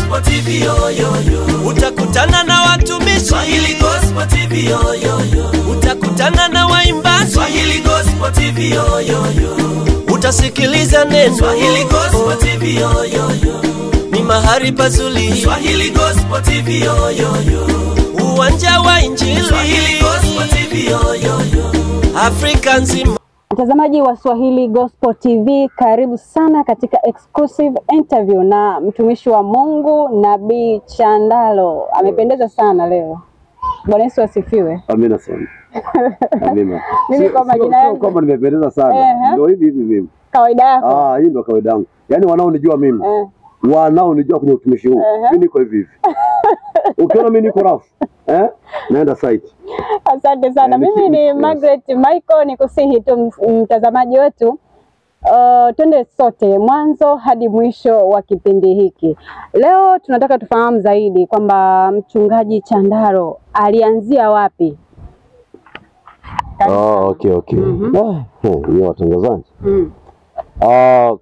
Gospel TV yo yo yo. utakutana na watumishi Swahili Gospel TV yo yo yo. utakutana na waimbaji Swahili Gospel TV yo yo yo. utasikiliza neno Swahili Gospel TV yo yo yo. ni mahali pazuri Swahili Gospel TV yo yo yo. uwanja wa injili Swahili Gospel TV yo yo yo. afrika nzima Mtazamaji wa Swahili Gospel TV, karibu sana katika exclusive interview na mtumishi wa Mungu Nabii Chandalo. Amependeza sana leo. Bwana Yesu asifiwe. Amina sana. Amina. Mimi Sio- kwa sio- majina sio yangu- kwamba nimependeza sana. Ehe. Ndio hivi hivi mimi. Kawaida yako. Ah, hii ndio kawaida yangu. Yaani wanaonijua mimi. Eh, Wanaonijua kwenye utumishi huu. Ehe. Mimi niko hivi hivi. Ukiona mimi niko rafu, eh? Naenda site. asante sana. Eh, Mimi niki- ni yes. Margaret Michael, ni kusihi tu ms- mtazamaji wetu uh, twende sote mwanzo hadi mwisho wa kipindi hiki. Leo tunataka tufahamu zaidi kwamba mchungaji Chandalo alianzia wapi? Ah, okay, okay. Mhm. Ah, hmm, ni watangazaji. Mm. Ah,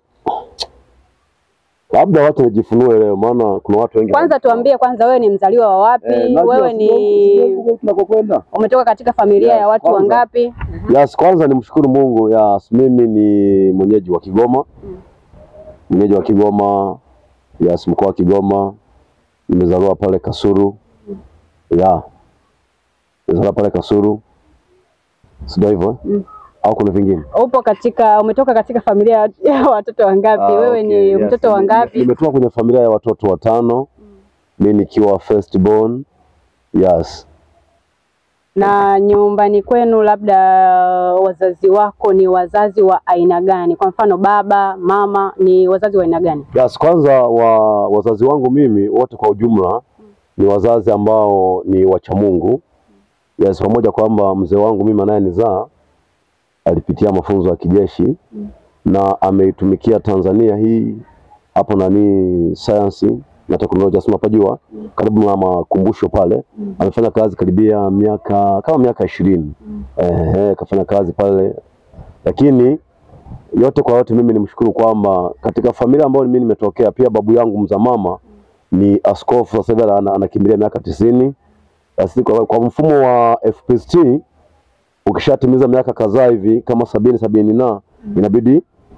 labda watu wajifunue leo maana kuna watu wengi. Kwanza tuambie kwanza, wewe ni mzaliwa wa wapi? Eh, najua wewe sio- ni sio huko tunakokwenda. umetoka katika familia Yes, ya watu kwanza. wangapi? Yes, kwanza nimshukuru Mungu. Yes, mimi ni mwenyeji wa Kigoma. Mwenyeji wa Kigoma. Yes, mkoa wa Kigoma. Nimezaliwa pale Kasuru. Yeah. Nimezaliwa pale Kasuru. Sio hivyo? eh? Au kuna vingine? Upo katika umetoka katika familia ya- ya watoto wangapi? Ah, wewe okay, ni yes. mtoto Nime- wangapi? Nimetoka kwenye familia ya watoto watano. Mimi nikiwa first born. Yes. Na nyumbani kwenu labda wazazi wako ni wazazi wa aina gani? Kwa mfano baba, mama ni wazazi wa aina gani? Yes, kwanza wa wazazi wangu mimi wote kwa ujumla ni wazazi ambao ni wacha Mungu. Yes, pamoja kwamba mzee wangu mimi anayenizaa alipitia mafunzo ya kijeshi na ameitumikia Tanzania hii hapo nani sayansi na teknolojia sima pajua karibu na makumbusho pale amefanya kazi karibia miaka kama miaka ishirini eh, kafanya kazi pale lakini yote kwa yote mimi nimshukuru kwamba katika familia ambayo mimi nimetokea pia babu yangu mza mama ni askofu sasa hivi ana- anakimbilia miaka tisini basi kwa, kwa mfumo wa FPST ukishatimiza miaka kadhaa hivi kama sabini sabini na inabidi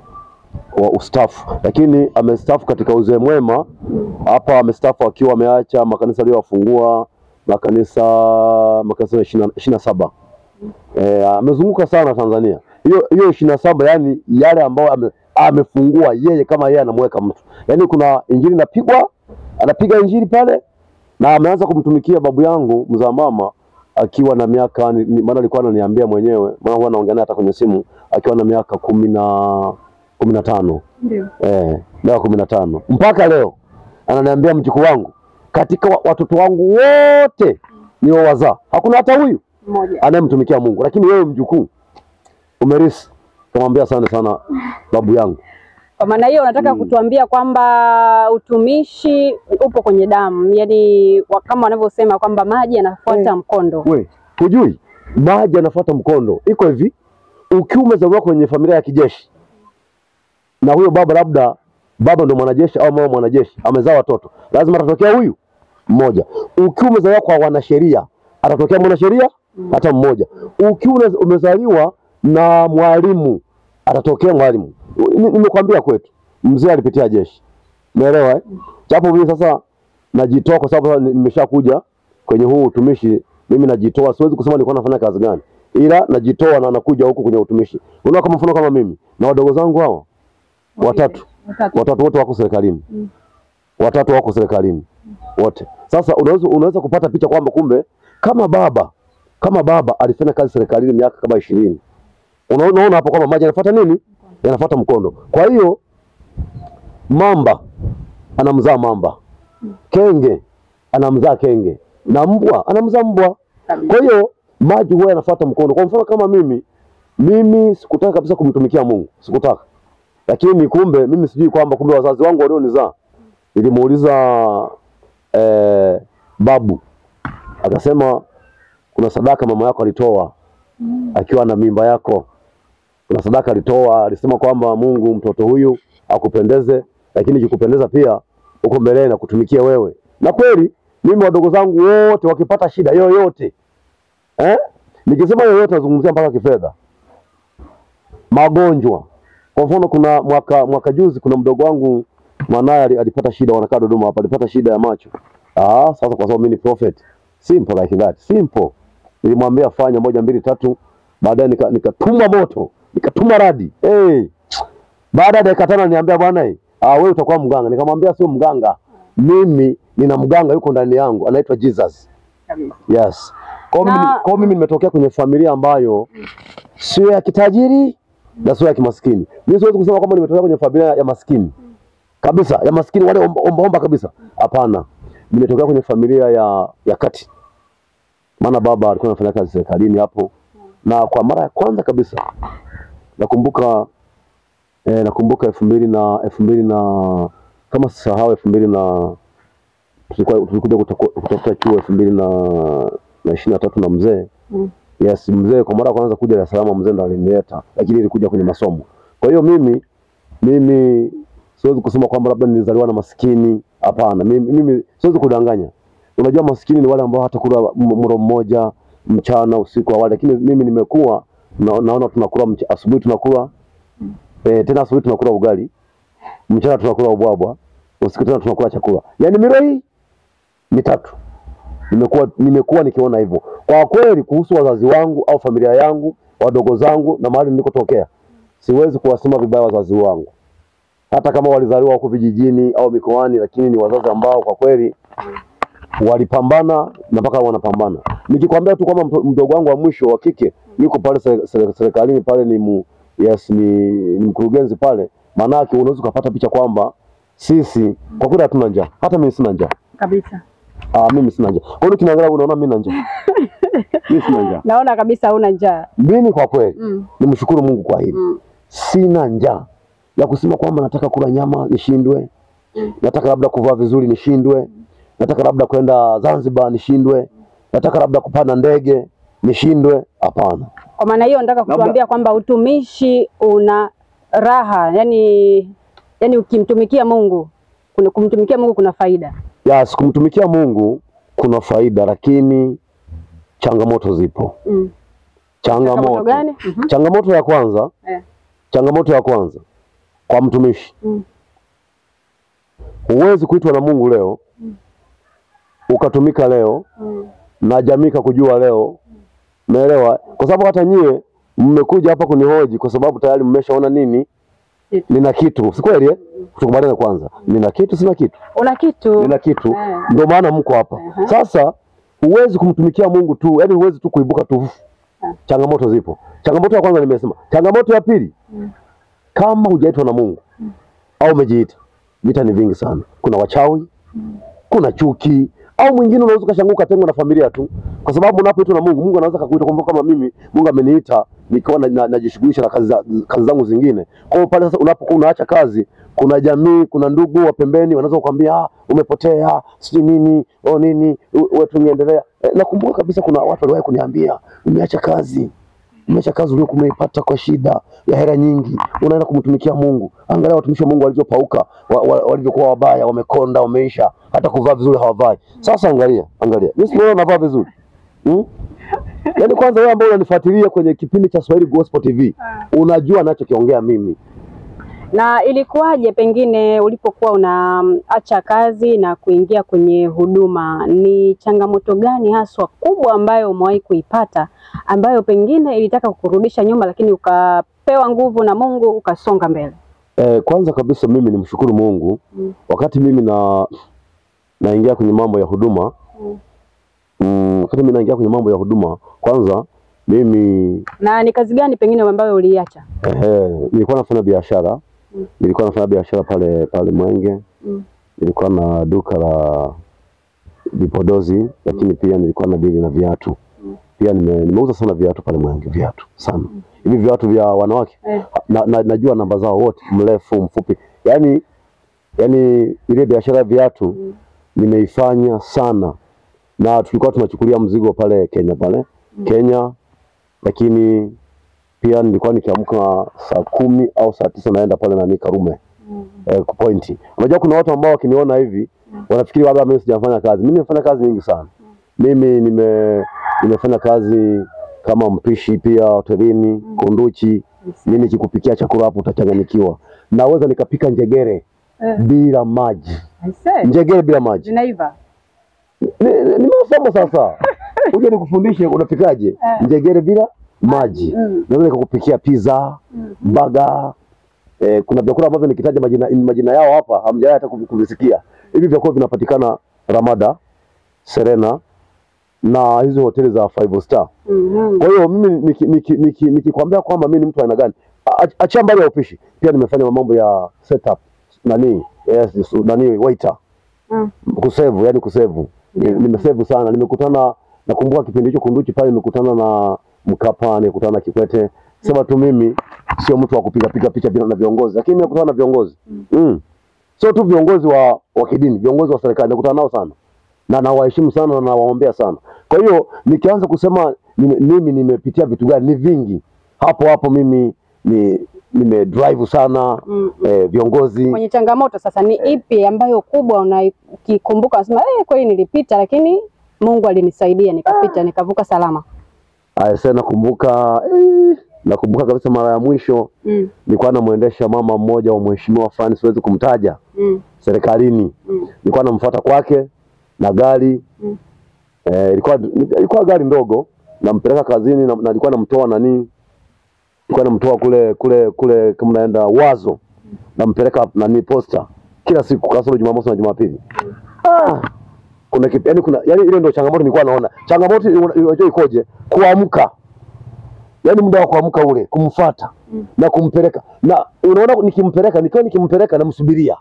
wa ustafu, lakini amestafu katika uzee mwema. Hapa amestafu akiwa ameacha makanisa aliyowafungua makanisa makanisa ishirini na saba eh, amezunguka sana Tanzania. Hiyo hiyo ishirini na saba yani yale ambayo ame, amefungua yeye kama yeye anamweka mtu, yani kuna injili inapigwa, anapiga injili pale, na ameanza kumtumikia babu yangu mzaa mama akiwa na miaka ni- ni- maana alikuwa ananiambia mwenyewe, maana huwa naongea naye hata kwenye simu, akiwa na miaka kumi na kumi na tano Ndio. eh, miaka kumi na tano mpaka leo ananiambia mjukuu wangu, katika wa- watoto wangu wote niowazaa hakuna hata huyu Mmoja. anayemtumikia Mungu, lakini wewe mjukuu umerisi. Kamwambia asante sana babu yangu. Kwa maana hiyo unataka kutuambia kwamba utumishi upo kwenye damu, yaani wa- kama wanavyosema kwamba maji yanafuata Eh. mkondo. We hujui maji anafuata mkondo. Iko hivi, ukiwa umezaliwa kwenye familia ya kijeshi na huyo baba labda baba ndo mwanajeshi au mama mwanajeshi, amezaa watoto, lazima atatokea huyu mmoja. Ukiwa umezaliwa kwa wanasheria, atatokea mwanasheria hata mmoja. Ukiwa una- umezaliwa na mwalimu, atatokea mwalimu. Ni- Nimekwambia kwetu mzee alipitia jeshi, umeelewa eh? Japo mimi sasa najitoa kwa sababu sasa ni- nimeshakuja kwenye huu utumishi, mimi najitoa. Siwezi kusema nilikuwa nafanya kazi gani, ila najitoa na nakuja huku kwenye utumishi. Unaona, kama mfano kama mimi na wadogo zangu hawa watatu Watatu. watatu wote wako serikalini watatu wako serikalini wote. Sasa unaweza unaweza kupata picha kwamba kumbe kama baba kama baba alifanya kazi serikalini miaka kama ishirini, unaona hapo kwamba maji yanafuata nini, yanafuata mkondo. Kwa hiyo mamba anamzaa mamba, kenge anamzaa kenge, na mbwa anamzaa mbwa. Kwa hiyo maji huwa yanafuata mkondo. Kwa mfano kama mimi mimi sikutaka kabisa kumtumikia Mungu, sikutaka lakini kumbe mimi sijui kwamba kumbe wazazi wangu walionizaa nilimuuliza eh, babu akasema kuna sadaka mama yako alitoa akiwa na mimba yako kuna sadaka alitoa alisema kwamba Mungu mtoto huyu akupendeze lakini ikikupendeza pia huko mbeleni na kutumikia wewe. Na kweli mimi wadogo zangu wote wakipata shida yoyote eh? Nikisema yoyote nazungumzia mpaka kifedha, magonjwa. Kwa mfano, kuna mwaka mwaka juzi kuna mdogo wangu mwanaye ali- alipata shida, wanakaa Dodoma hapa, alipata shida ya macho. Ah, sasa kwa sababu mimi ni prophet, simple like that, simple. Nilimwambia fanya moja mbili tatu, baadaye nika- nikatuma moto, nikatuma radi. Hey, baada ya dakika tano niambia bwana, eh, ah, wewe utakuwa mganga. Nikamwambia sio mganga, mimi nina mganga yuko ndani yangu, anaitwa Jesus. Yes. Kwa hiyo mimi, Na- kwa hiyo mimi nimetokea kwenye familia ambayo sio ya kitajiri na sio ya kimaskini. Mimi siwezi kusema kwamba nimetokea kwenye familia ya maskini kabisa, ya maskini wale omba omba, omba kabisa. Hapana, nimetokea kwenye familia ya ya kati, maana baba alikuwa anafanya kazi serikalini hapo, na kwa mara ya kwanza kabisa nakumbuka eh, nakumbuka elfu mbili na elfu mbili na kama sisahau elfu mbili na tulikuwa tulikuja kutaku- kutafuta chuo elfu mbili na na ishirini na tatu na mzee Mm. yes, mzee kwa mara ya kwanza kuja Dar es Salaam, mzee ndo alinileta, lakini ilikuja kwenye masomo. Kwa hiyo mimi mimi siwezi kusema kwamba labda nilizaliwa na maskini. Hapana, mimi, mimi siwezi kudanganya. Unajua maskini ni wale ambao hata kula m- mlo mmoja mchana usiku awali, lakini mimi nimekuwa na, naona tunakula mch- asubuhi tunakula eh, tena asubuhi tunakula ugali, mchana tunakula ubwabwa, usiku tena tunakula chakula, yaani milo hii mitatu nimekuwa nimekuwa nikiona hivyo. Kwa kweli, kuhusu wazazi wangu au familia yangu, wadogo zangu na mahali nilikotokea, siwezi kuwasema vibaya wazazi wangu, hata kama walizaliwa huko vijijini au mikoani, lakini ni wazazi ambao kwa kweli walipambana na mpaka wanapambana. Nikikwambia tu kwamba mto- mdogo wangu wa mwisho wa kike yuko pale sere- sere- serikalini pale, ni mu, yes, ni, ni mkurugenzi pale, maanake unaweza ukapata picha kwamba sisi kwa kweli hatuna njaa. Hata mimi sina njaa. kabisa. Ah, mimi sina njaa. Kwa hiyo kinaangalia unaona mimi na njaa. mimi sina njaa. Naona kabisa huna njaa. Mimi kwa kweli Mm. nimshukuru Mungu kwa hili. Mm. Sina njaa ya kusema kwamba nataka kula nyama nishindwe, nataka labda kuvaa vizuri nishindwe, nataka labda kwenda Zanzibar nishindwe, nataka labda kupanda ndege nishindwe. Hapana. Kwa maana hiyo nataka Labda- kutuambia kwamba utumishi una raha, yani yani ukimtumikia Mungu kuna kumtumikia Mungu kuna faida. Yes, kumtumikia Mungu kuna faida, lakini changamoto zipo. Mm. Changamoto, Changamoto gani? Mhm. changamoto ya kwanza Eh. changamoto ya kwanza kwa mtumishi Mm. huwezi kuitwa na Mungu leo ukatumika leo Mm. na jamii kakujua leo, umeelewa? Kwa sababu hata nyie mmekuja hapa kunihoji kwa sababu tayari mmeshaona nini, Kitu. nina kitu, si kweli eh? Tukubaliane kwanza, nina kitu, sina kitu, Una kitu. nina kitu, Eh. ndio maana mko hapa. Aha. Sasa huwezi kumtumikia Mungu tu, yani huwezi tu kuibuka tu. Changamoto zipo. Changamoto ya kwanza nimesema. Changamoto ya pili, kama hujaitwa na Mungu au umejiita, vita ni vingi sana. Kuna wachawi, kuna chuki, au mwingine unaweza ukashangaa ukatengwa na familia tu, kwa sababu unapoitwa na Mungu, Mungu anaweza akakuita. Kwa mfano kama mimi, Mungu ameniita nikiwa na- na- najishughulisha na kazi, za, kazi zangu zingine. Kwa hiyo pale sasa unapokuwa unaacha kazi, kuna jamii, kuna ndugu wa pembeni wanaweza kukwambia ah, umepotea, sijui nini, oh nini, u- wewe tungeendelea. Eh, nakumbuka kabisa kuna watu waliwahi kuniambia umeacha kazi umeacha kazi uliokuwa umeipata kwa shida ya hela nyingi, unaenda kumtumikia Mungu. Angalia watumishi wa Mungu walivyopauka, wa, wa, walivyokuwa wabaya, wamekonda, wameisha, hata kuvaa vizuri hawavai. Sasa angalia, angalia, mimi simuona navaa vizuri hmm? Yaani kwanza wewe ambao unanifuatilia kwenye kipindi cha Swahili Gospel TV unajua nachokiongea mimi. Na ilikuwaje pengine ulipokuwa unaacha kazi na kuingia kwenye huduma, ni changamoto gani haswa kubwa ambayo umewahi kuipata ambayo pengine ilitaka kukurudisha nyuma, lakini ukapewa nguvu na Mungu ukasonga mbele? Eh, kwanza kabisa mimi nimshukuru Mungu Mm. wakati mimi na naingia kwenye mambo ya huduma Mm. mm, wakati mimi naingia kwenye mambo ya huduma, kwanza mimi Na ni kazi gani pengine ambayo uliacha? Ehe, nilikuwa nafanya biashara Mm. nilikuwa nafanya biashara pale pale Mwenge Mm. nilikuwa na duka la vipodozi lakini pia nilikuwa na dili na viatu pia nime, nimeuza sana viatu pale Mwenge viatu sana hivi viatu vya wanawake Eh. na, na, najua namba zao wote mrefu mfupi yani yani ile biashara ya viatu nimeifanya sana na tulikuwa tunachukulia mzigo pale Kenya pale Kenya lakini pia nilikuwa nikiamka saa kumi au saa tisa naenda pale nani Karume eh, kupointi. Unajua kuna watu ambao wakiniona hivi wanafikiri labda mimi sijafanya kazi. Mimi nimefanya kazi nyingi sana. Mimi nime nimefanya kazi kama mpishi pia hotelini, kunduchi. Mimi nikikupikia chakula hapo utachanganyikiwa. Naweza nikapika njegere Eh. bila maji. I say, Njegere bila maji. zinaiva. Ni- ni- Nimesoma sasa. Uje nikufundishe unapikaje njegere bila maji. Mm. Naweza nikakupikia pizza, baga. Eh, kuna vyakula ambavyo nikitaja majina majina yao hapa hamjawahi hata kuvi- kuvisikia. Hivi vyakula vinapatikana Ramada, Serena na hizo hoteli za five star. Mhm. Kwa hiyo mimi nikikwambia niki, niki, nikikwambia kwamba mimi ni mtu aina gani, a- achia mbali ya upishi, pia nimefanya mambo ya setup nani, yes, su- nani waiter Mm. kusevu, yani kusevu. Ni- Nimesevu sana, nimekutana nakumbuka kipindi hicho Kunduchi pale nimekutana na Mkapa, nimekutana na Kikwete. Sema tu mimi sio mtu wa kupiga piga picha bila na viongozi, lakini nimekutana na viongozi mm. Sio tu viongozi wa, wa kidini, viongozi wa serikali nimekutana nao sana na nawaheshimu sana na nawaombea sana. Kwa hiyo nikianza kusema nime, mimi nimepitia vitu gani, ni vingi hapo hapo. Mimi ni nime drive sana Mm. eh, viongozi Kwenye changamoto sasa, ni ipi ambayo kubwa unakikumbuka unasema eh, kweli nilipita, lakini Mungu alinisaidia nikapita, nikavuka salama? Asa nakumbuka eh, nakumbuka kabisa mara ya mwisho Mm. nilikuwa namwendesha mama mmoja wa mheshimiwa fulani, siwezi kumtaja, Mm. serikalini. Mm. Nilikuwa namfuata kwake na gari Mm. eh, ilikuwa ilikuwa gari ndogo, nampeleka kazini na, na nilikuwa namtoa nani, nilikuwa namtoa kule kule kule kama naenda Wazo, nampeleka nani posta kila siku kasoro Jumamosi na Jumapili. Ah, kuna kipi, yani kuna yani ile ndio changamoto nilikuwa naona. Changamoto una- unajua ikoje? Kuamka yaani muda wa kuamka ule kumfuata na kumpeleka na unaona nikimpeleka nikiwa nikimpeleka namsubiria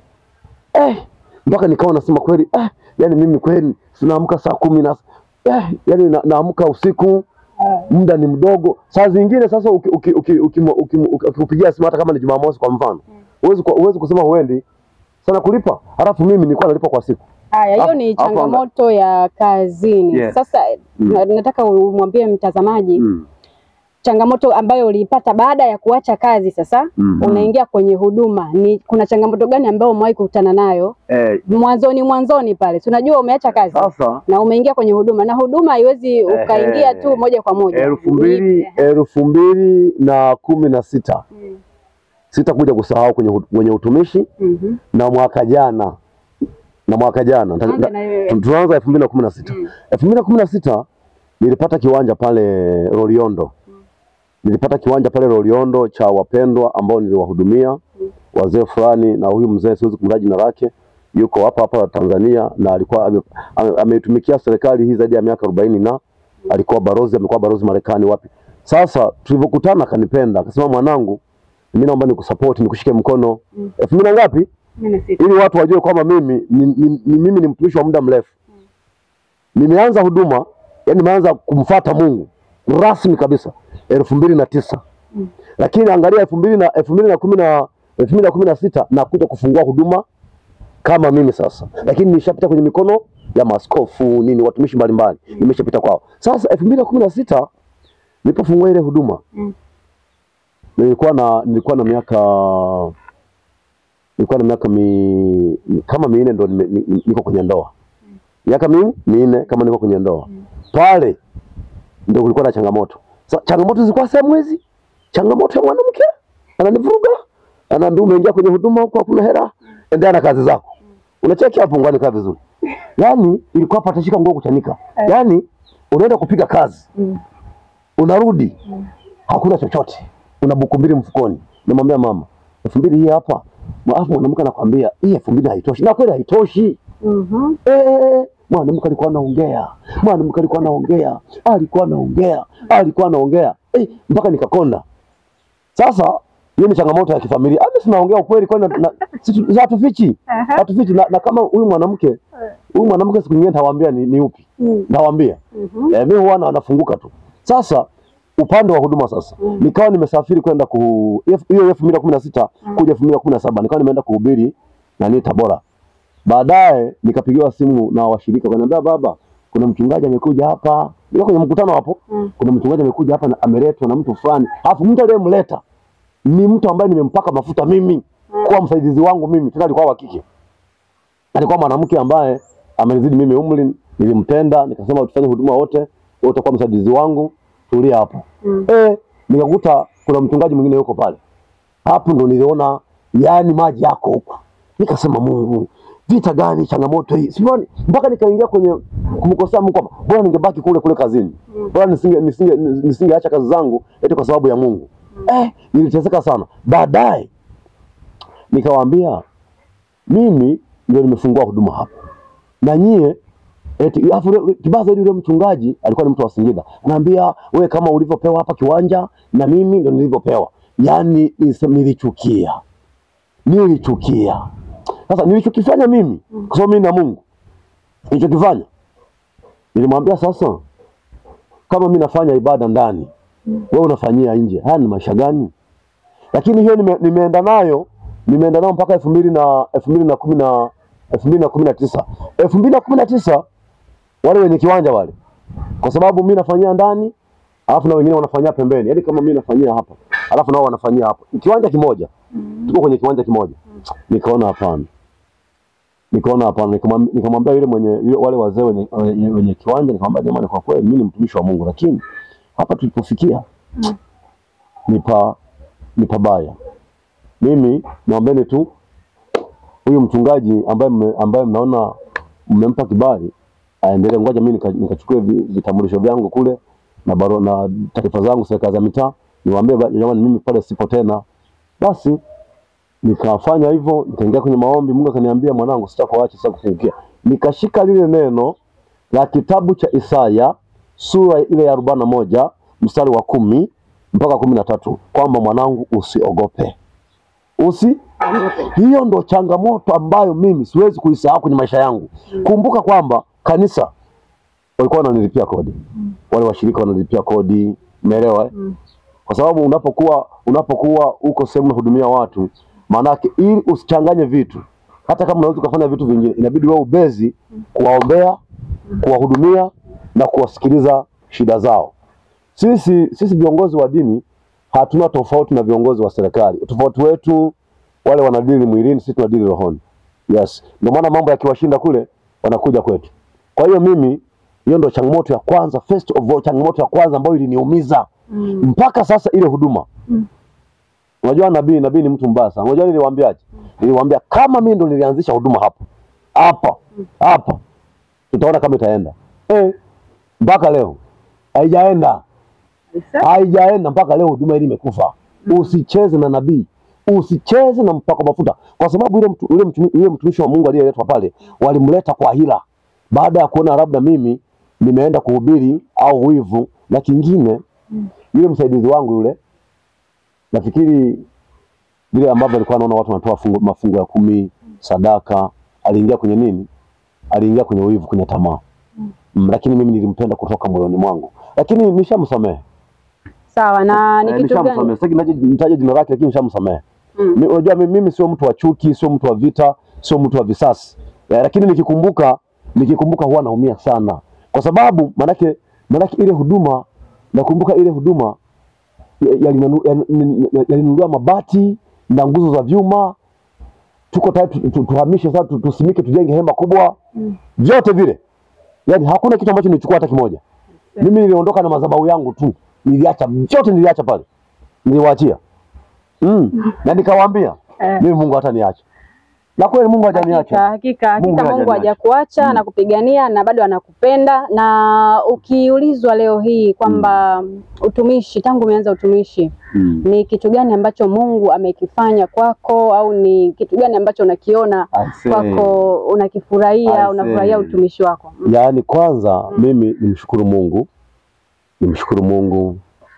eh, mpaka nikawa nasema kweli eh, yani mimi kweli tunaamka saa kumi na eh, yani na, naamka usiku muda ni mdogo. Saa zingine sasa ukikupigia uki, uki, uki, uki, uki, ukikupigia simu hata kama ni Jumamosi kwa mfano huwezi ku- huwezi kusema huendi sana kulipa, halafu mimi nilikuwa nalipa kwa siku. Haya, hiyo Hapo- ni hapo anga- changamoto ya kazini. Yes. Sasa na- nataka umwambie mtazamaji Mm. changamoto ambayo uliipata baada ya kuacha kazi. Sasa Mhm. unaingia kwenye huduma, ni kuna changamoto gani ambayo umewahi kukutana nayo Eh, mwanzoni mwanzoni pale? Tunajua umeacha kazi sasa na umeingia kwenye huduma, na huduma haiwezi ukaingia tu moja kwa moja. elfu mbili Ni- elfu mbili na kumi na sita sitakuja kusahau kwenye, hu- kwenye utumishi Mhm. na mwaka jana na mwaka jana Nta- Anza na- na wewe. tu- tunaanza elfu mbili na kumi na sita elfu mbili na kumi na sita nilipata kiwanja pale Loliondo nilipata kiwanja pale Loliondo cha wapendwa ambao niliwahudumia wazee fulani, na huyu mzee siwezi kumtaja jina lake, yuko hapa hapa Tanzania na alikuwa ame- ame- ameitumikia serikali hii zaidi ya miaka arobaini na alikuwa barozi, amekuwa barozi Marekani wapi. Sasa tulivyokutana akanipenda, akasema mwanangu, mimi naomba nikusupport, nikushike mkono elfu mbili na ngapi Kumi na sita. ili watu wajue kwamba mimi ni, ni, ni, mimi ni mtumishi wa muda mrefu. Nimeanza huduma, yani nimeanza kumfuata Mungu rasmi kabisa elfu mbili na tisa lakini angalia elfu mbili na elfu mbili na kumi na elfu mbili na kumi na sita nakuja kufungua huduma kama mimi sasa, lakini nishapita kwenye mikono ya maaskofu nini, watumishi mbalimbali nimeshapita kwao. Sasa elfu mbili na kumi na sita nilipofungua ile huduma Mm. nilikuwa na nilikuwa na miaka nilikuwa na miaka mi, kama minne ndo nime- ni- ni- niko kwenye ndoa miaka mi, minne kama niko kwenye ndoa pale ndo kulikuwa na changamoto Sa, changamoto zilikuwa sehemu hizi changamoto ya mwanamke ananivuruga anaambia umeingia kwenye huduma huko hakuna hela endelea na kazi zako unacheki hapo ngwani kaa vizuri yaani ilikuwa patashika nguo kuchanika yaani unaenda kupiga kazi unarudi hakuna chochote, una buku mbili mfukoni. Namwambia mama, elfu mbili hii hapa, alafu mwanamke anakwambia hii elfu mbili haitoshi, na kweli haitoshi. Mhm. Eh, mwanamke alikuwa anaongea, mwanamke alikuwa anaongea, alikuwa anaongea, alikuwa anaongea eh, mpaka nikakonda. Sasa hiyo ni changamoto ya kifamilia. Hata tunaongea ukweli, kwani na- na- si tu- hatufichi, hatufichi. Na, na kama huyu mwanamke huyu mwanamke siku nyingine nitawaambia ni, ni upi, Mm. nawaambia Mhm. eh, mimi huwa na- nafunguka tu. Sasa upande wa huduma sasa nikawa nimesafiri kwenda ku hiyo elfu mbili na kumi na sita kuja elfu mbili na kumi na saba nikawa nimeenda kuhubiri nani Tabora. Baadaye nikapigiwa simu na washirika wakaniambia, baba, kuna mchungaji amekuja hapa. Nilikuwa kwenye mkutano hapo, Mm. kuna mchungaji amekuja hapa na ameletwa na mtu fulani, alafu mtu aliyemleta ni mtu ambaye nimempaka mafuta mimi kuwa msaidizi wangu mimi, tena alikuwa wa kike, alikuwa mwanamke ambaye amenizidi mimi umri, nilimpenda, nikasema tufanye huduma wote, wewe utakuwa msaidizi wangu, tulia hapo. Mm. Eh, nikakuta kuna mchungaji mwingine yuko pale. Hapo ndo niliona yani maji yako huku. Nikasema Mungu, vita gani changamoto hii? Sioni mpaka nikaingia kwenye kumkosea Mungu kwamba bora ningebaki kule kule kazini. Bora nisinge nisinge nisingeacha kazi zangu eti kwa sababu ya Mungu. Eh, niliteseka sana. Baadaye nikawaambia mimi ndio nimefungua huduma hapa. Na nyie eti alafu yule- kibaya zaidi yule mchungaji alikuwa ni mtu wa Singida. Naambia wewe kama ulivyopewa hapa kiwanja na mimi ndio nilivyopewa. Yaani nise- nilichukia. Nilichukia. Sasa nilichokifanya mimi kwa sababu mimi na Mungu. Nilichokifanya nilimwambia sasa kama mimi nafanya ibada ndani, wewe unafanyia nje. Haya ni maisha gani? Lakini hiyo nime, nimeenda nayo nimeenda nayo mpaka elfu mbili na elfu mbili na kumi na elfu mbili na kumi na tisa elfu mbili na kumi na tisa wale wenye kiwanja wale, kwa sababu mimi nafanyia ndani alafu na wengine wanafanyia pembeni, yaani kama mimi nafanyia hapa alafu nao wanafanyia hapa, kiwanja kimoja, tuko kwenye kiwanja kimoja. Nikaona hapana, nikaona hapana, nikamwam- nikamwambia yule mwenye yule, wale wazee wenye, wenye, wenye kiwanja, nikamwambia jamani, kwa kweli mimi ni mtumishi wa Mungu, lakini hapa tulipofikia ni pa ni pabaya. Mimi naombeni tu huyu mchungaji ambaye mme, ambaye mnaona mmempa kibali aendelee, ngoja mimi nika- nikachukue vi- vitambulisho vyangu kule na baro na taarifa zangu serikali za mitaa, niwaambie ba- jamani, mimi pale sipo tena. Basi nikafanya hivyo, nikaingia kwenye maombi, Mungu akaniambia, mwanangu, sitakuacha, sitakufungukia. Nikashika lile neno la kitabu cha Isaya sura ile ya arobaini na moja mstari wa kumi mpaka kumi na tatu kwamba mwanangu, usiogope usi hiyo ndo changamoto ambayo mimi siwezi kuisahau kwenye maisha yangu. Kumbuka kwamba kanisa walikuwa wananilipia kodi, wale washirika wanalipia kodi, umeelewa eh? Kwa sababu unapokuwa unapokuwa uko sehemu unahudumia watu, maanake ili usichanganye vitu, hata kama unaweza ukafanya vitu vingine, inabidi wewe ubezi kuwaombea, kuwahudumia na kuwasikiliza shida zao. Sisi sisi viongozi wa dini hatuna tofauti na viongozi wa serikali. Tofauti wetu wale wanadili mwilini, sisi tunadili rohoni. Yes, ndio maana mambo yakiwashinda kule wanakuja kwetu. Kwa hiyo mimi, hiyo ndio changamoto ya kwanza, first of all, changamoto ya kwanza ambayo iliniumiza mpaka sasa, ile huduma. Unajua nabii, nabii ni mtu mbaya sana. Unajua niliwaambiaje? Niliwaambia kama mimi ndo nilianzisha huduma hapa hapa hapa, tutaona kama itaenda eh, mpaka leo haijaenda haijaenda mpaka leo, huduma hili imekufa. Usicheze na nabii, usicheze na mpako mafuta, kwa sababu yule mtu, yule mtu, yule mtumishi wa Mungu aliyeletwa pale walimleta kwa hila, baada ya kuona labda mimi nimeenda kuhubiri au wivu. Na kingine, yule msaidizi wangu yule, nafikiri vile ambavyo alikuwa anaona watu wanatoa fungu, mafungu ya kumi sadaka, aliingia kwenye nini? Aliingia kwenye wivu, kwenye tamaa mm, lakini mimi nilimpenda kutoka moyoni mwangu, lakini nishamsamehe Sawa, na ni Eh, kitu nishamsamehe. gani? Sitaki nitaje- nitaje jina lake lakini nishamsamehe. Mm. Mi- Unajua mimi, mimi sio mtu wa chuki, sio mtu wa vita, sio mtu wa visasi. Eh, lakini nikikumbuka nikikumbuka huwa naumia sana. Kwa sababu manake manake ile huduma nakumbuka ile huduma ya- yalinunu- yan- ya- yalinunuliwa mabati na nguzo za vyuma. Tuko tayari tu- tu- tuhamishe sasa tu- tusimike tujenge hema kubwa. Vyote vile. Yaani hakuna kitu ambacho nilichukua hata kimoja. Mimi niliondoka na madhabahu yangu tu, niliacha vyote, niliacha pale, niliwaachia mm. na nikawaambia Eh. mimi Mungu hataniacha, na kweli Mungu Hakika, hajaniacha. hakika, hakika Mungu Mungu hajaniacha. hajakuacha na kupigania na bado anakupenda. Na ukiulizwa leo hii kwamba utumishi, tangu umeanza utumishi, Mm. ni kitu gani ambacho Mungu amekifanya kwako, au ni kitu gani ambacho unakiona I say, kwako unakifurahia, I unafurahia say. utumishi wako? Mm. Yaani kwanza mimi nimshukuru Mungu, nimshukuru Mungu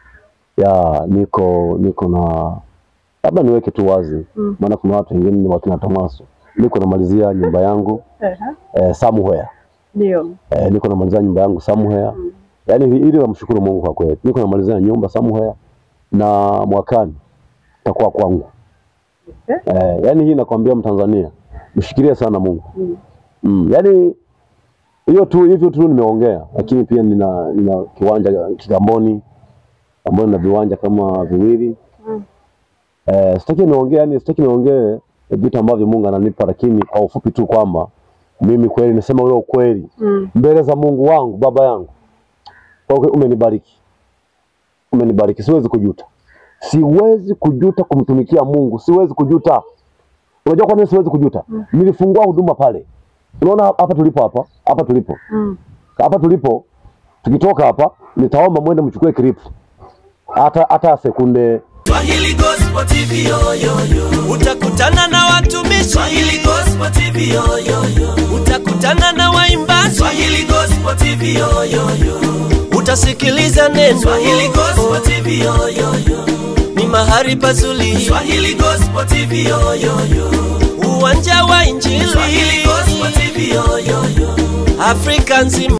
ya niko niko na labda niweke tu wazi Mm. maana kuna watu wengine ni wakina Tomaso, niko namalizia nyumba yangu eh, somewhere Ndio. eh, niko namalizia nyumba yangu somewhere yaani hi- ili namshukuru Mungu kwa kweli, niko namalizia nyumba somewhere na mwakani takuwa kwangu eh, yaani hii nakwambia Mtanzania mshikilie sana Mungu Mm. mm. Yaani hiyo tu hivyo tu nimeongea, lakini pia nina, nina kiwanja Kigamboni ambayo nina viwanja kama viwili Mm. Eh, sitaki niongee yani, sitaki niongee vitu ambavyo Mungu ananipa, lakini kwa ufupi tu kwamba mimi kweli nasema ule ukweli Mm. mbele za Mungu wangu, baba yangu, kwa kweli umenibariki, umenibariki, siwezi kujuta, siwezi kujuta kumtumikia Mungu, siwezi kujuta. Unajua kwa nini siwezi kujuta? Nilifungua huduma pale, unaona hapa tulipo, hapa hapa tulipo, Mm. hapa tulipo, tukitoka hapa nitaomba mwende mchukue clip hata hata sekunde Swahili Gospel TV yo yo yo. utakutana na watumishi Swahili Gospel TV yo yo yo. utakutana na waimbaji Swahili Gospel TV yo yo yo. utasikiliza neno Swahili Gospel TV yo yo yo. ni mahali pazuri Swahili Gospel TV yo yo yo. uwanja wa injili Swahili Gospel TV yo yo yo. afrika nzima